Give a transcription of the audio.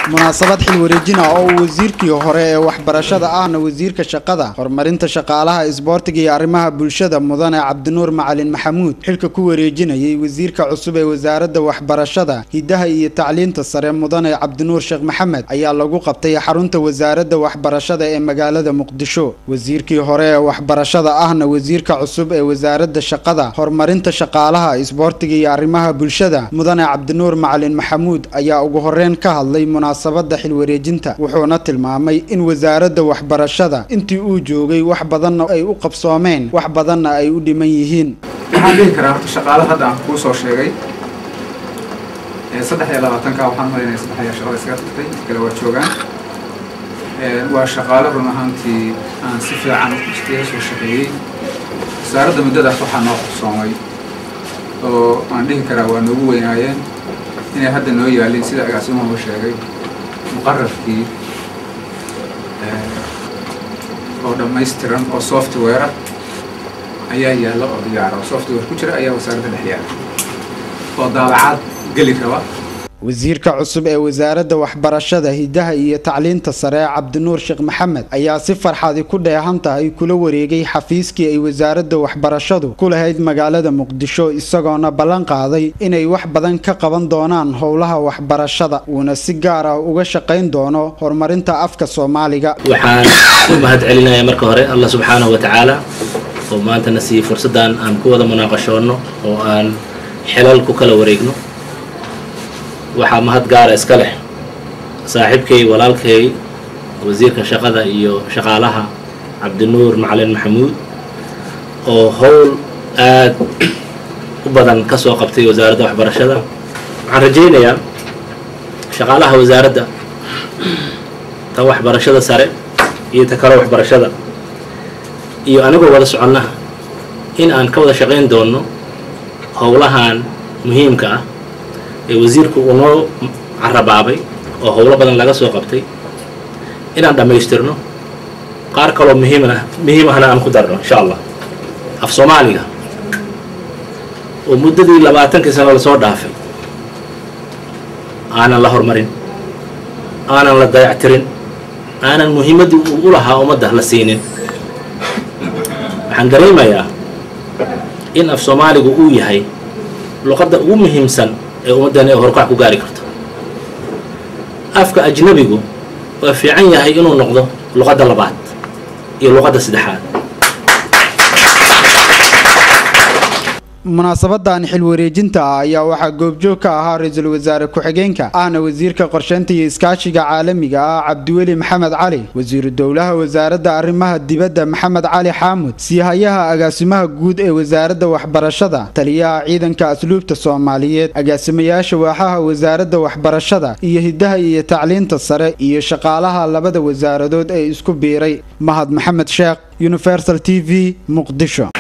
munaasabad xil wareejin ah oo uu wasiirkii hore ee waxbarashada ahna wasiirka shaqada horumarinta shaqaalaha isboortiga iyo arrimaha bulshada mudane cabdinuur macalin maxamuud xilka ku wareejinayay wasiirka cusub ee wasaaradda waxbarashada hidaha iyo tacliinta sare mudane cabdinuur sheekh maxamed ayaa lagu qabtay xarunta wasaaradda waxbarashada ee magaalada muqdisho wasiirkii hore ee waxbarashada ahna wasiirka cusub ee wasaaradda shaqada horumarinta shaqaalaha isboortiga iyo arrimaha bulshada mudane cabdinuur macalin maxamuud ayaa ugu horeyn ka hadlay munaasabada xilwareejinta wuxuuna tilmaamay in wasaaradda waxbarashada intii uu joogay wax badanna ay u qabsoomeen wax badanna ay u dhiman yihiin waxaan dhihi karaa horta shaqaale hadda aan kuu soo sheegay saddex iyo labaatanka waxaan malaynaya saddex ayaa shaqada iskaga tagtay inta kale waa joogaan waa shaqaale run ahaantii aan si fiican iskaga soo shaqeeyey wasaaradda muddadaas waxaa noo qabsoomay oo aan dhihi karaa waa noogu weynaayeen inay hadda noo yaalin sida agaasimuhu sheegay muqararkii oo dhammaystiran oo software ayaa yaalla oo diyaara oo software ku jira ayaa wasaaradda dhex yaala oo daabacaad geli raba wasiirka cusub ee wasaaradda waxbarashada hidaha iyo tacliinta sare cabdinuur sheekh maxamed ayaa si farxadi ku dheehan tahay kula wareegay xafiiskii ay wasaaradda waxbarashadu ku lahayd magaalada muqdisho isagoona ballan qaaday inay wax badan ka qaban doonaan howlaha waxbarashada uuna si gaar ah uga shaqayn doono horumarinta afka soomaaliga waxaan u mahad celinayaa marka hore allah subxaanahu wa tacaala oo maantana siiyey fursaddan aan ku wada munaaqashoonno oo aan xelal ku kala wareegno waxaa mahad gaara iska leh saaxiibkay walaalkay wasiirka shaqada iyo shaqaalaha cabdinuur macalin maxamuud oo howl aad u badan ka soo qabtay wasaaradda waxbarashada waxaan rajaynayaa shaqaalaha wasaaradda ta waxbarashada sare iyo ta kale waxbarashada iyo anigoo wada soconna in aan ka wada shaqayn doonno howlahan muhiimka ah ee wasiirku uu noo carabaabay oo howlo badan laga soo qabtay inaan dhammaystirno qaar kaloo muhiimna muhiim ahna aan ku darno insha allah af soomaaliga oo muddadii labaatankii sano lasoo dhaafay aanan la horumarin aanan la dayactirin aanan muhiimaddii uu u lahaa ummadda la siinin waxaan dareemayaa in af soomaaligu uu yahay luqadda ugu muhiimsan ee ummaddan ay horkac ku gaari karto afka ajnabigu waa fiican yahay inuu noqdo luqadda labaad iyo luqadda saddexaad munaasabadan xil wareejinta ah ayaa waxaa goobjoog ka ahaa ra-iisul wasaare ku-xigeenka ahna wasiirka qorsheynta iyo iskaashiga caalamiga ah cabdiweli maxamed cali wasiiru dowlaha wasaaradda arrimaha dibadda maxamed cali xaamud siihayaha agaasimaha guud ee wasaaradda waxbarashada taliyaha ciidanka asluubta soomaaliyeed agaasimayaasha waaxaha wasaaradda waxbarashada iyo hidaha iyo tacliinta sare iyo shaqaalaha labada wasaaradood ee isku biiray mahad maxamed sheekh universal t v muqdisho